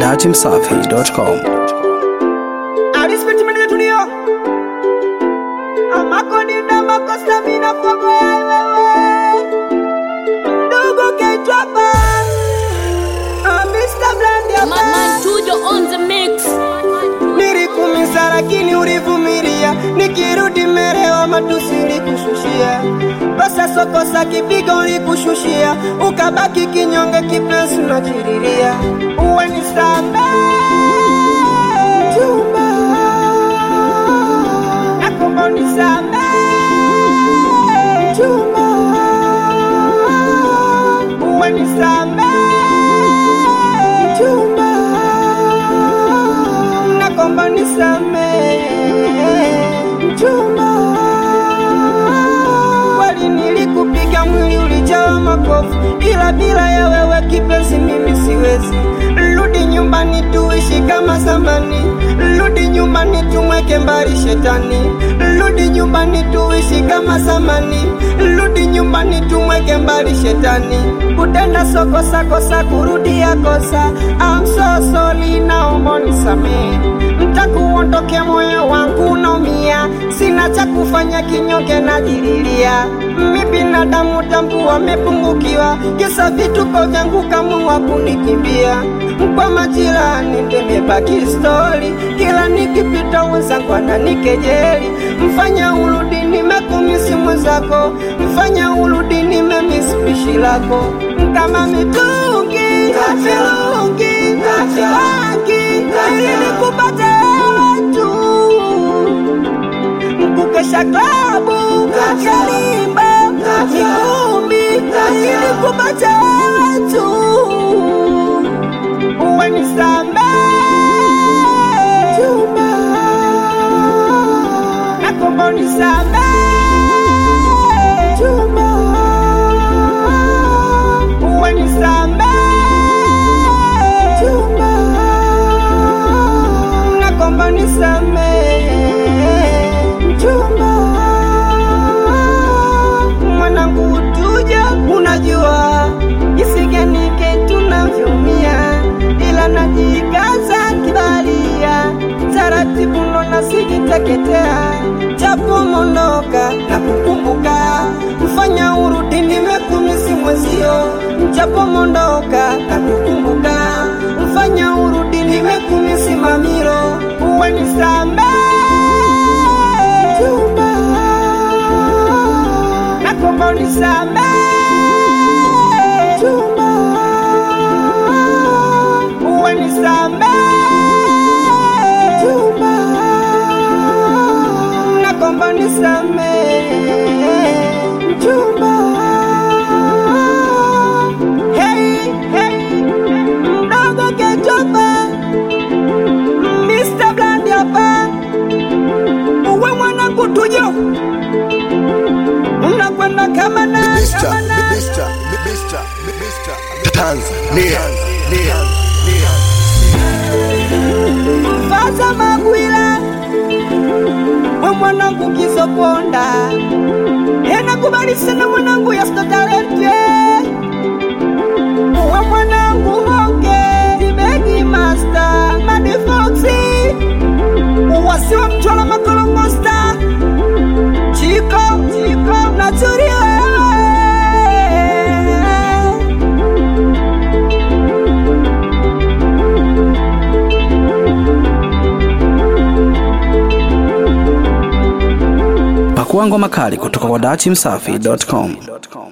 datimsafi.com. Alispiti mwenye tulio Amako ninda mako stamina fogo ya wewe Ndugu kechwapa Mr. Brand ya Man, man, Tujo on the mix. Nilikumisa lakini ulivumilia, nikirudi merewa matusi ulikushushia, kosa sokosa kipigo ulikushushia, ukabaki kinyonge kipenzi unachiriria, uwe ni chumba nakomba unisamee chumba uwe nisamee chumba nakomba nisamee chumba kweli nilikupiga mwili ulijawa makofu ila bila ya wewe kipenzi mimi siwezi rudi nyumbani tuishi kama zamani rudi nyumbani tumweke mbali shetani rudi nyumbani tuishi kama zamani rudi nyumbani tumweke mbali shetani kutenda sokosa kosa kurudia kosa I'm so sorry naomba unisamehe mtakuondoke moyo wangu unaumia sina cha kufanya kinyonge najililia mi binadamu tambu wamepungukiwa kisa vituko vyangu kamua kunikimbia kwa majirani ndimebaki stori kila nikipita wenzangu ananikejeli mfanya urudi nimekumisi mwenzako mfanya urudi nimemisi pishi lako kama mitungi mirungi miwangi ili nikupate wewe tu kukesha klabu kalimba mikumbi ili kupata wewe tu uwe nisamee chumba nakomba unisamee chumba uwe nisamee chumba nakomba unisamee chumba mwanangu utuja unajua jinsi gani tunavyoumia ila najikaza kibalia taratibu nona sijiteketea japo mondoka na kukumbuka mfanya urudi nimekumisi mwezio japo mondoka na kukumbuka mfanya urudi nimekumisi mamiro uwe nisamee chumba nakomba unisamee chumba uwe nisamee chumba nakomba unisamee chumba hey, hey, mdogo kechopa Mr. Blandi hapa uwe mwanangu tujo unakwenda kama na Mr. kama na Mr. Mr. Mr. Tanzania. Faza Magwila we mwanangu kizoponda enakubali sana mwanangu yasto talente we mwanangu honge tibegi master madifoxi wasiwa mtwala makolomosta chiko chiko naturie Pakua ngoma kali kutoka kwa datimsafi.com.